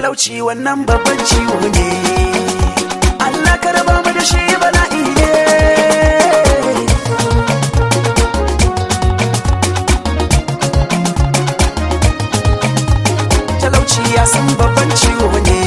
talauci wannan babban ciwo ne Allah ka raba mu da shi bala'i ne talauci ya san babban ciwo ne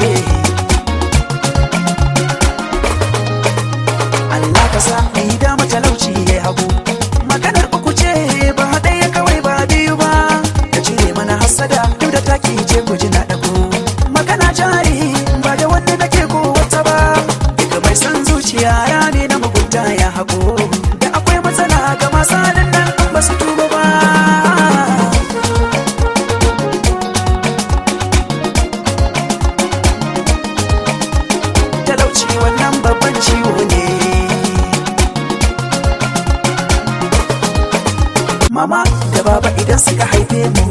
Allah ka sa mai dama talauci ya hagu maganar uku ce ba ɗaya kawai ba biyu ba ka cire mana hasada duk da taki ce ku ji na ɗago magana jari ba da wanda nake ko wata ba duka mai san zuciya rane na mugunta ya hago da akwai matsala ga masu halin nan an ba su tuba ba talauci wannan babban ciwo ne mama da baba idan suka haife mu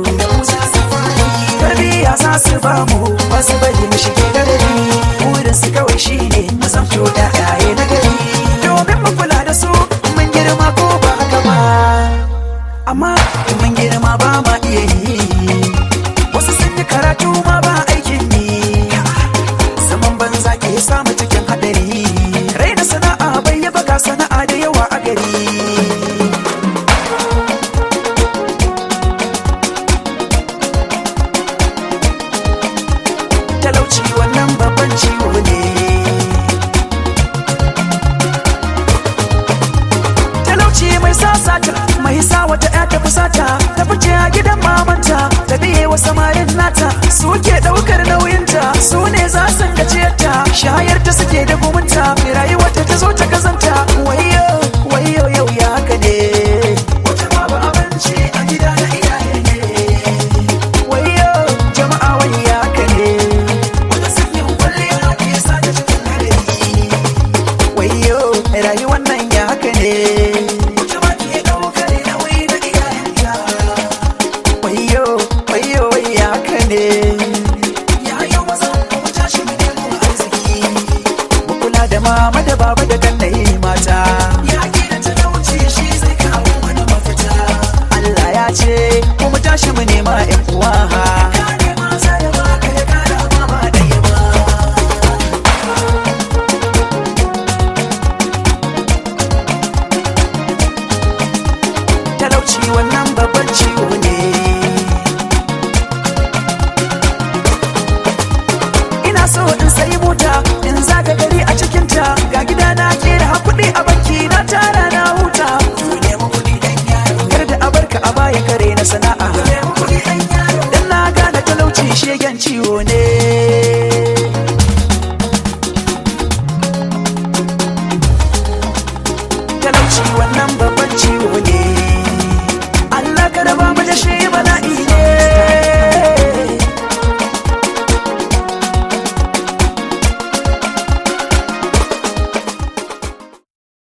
tarbiyya za su ba mu ba su bari mu shige gadari burin su kawai shine mu zamto da yaye na gari domin mu kula da su mun girma ko ba haka ba amma in mun girma ba ma iya yi wasu sun yi karatu ma ba aikin yi zaman banza ke samu cikin hadari raina sana'a bai yaba ga sana'a da yawa a gari talauci wannan babban ciwo ne talauci mai sasata mai sa wata ya ta fusata ta fice a gidan mamanta ta biye wa samarin nata suke ɗaukar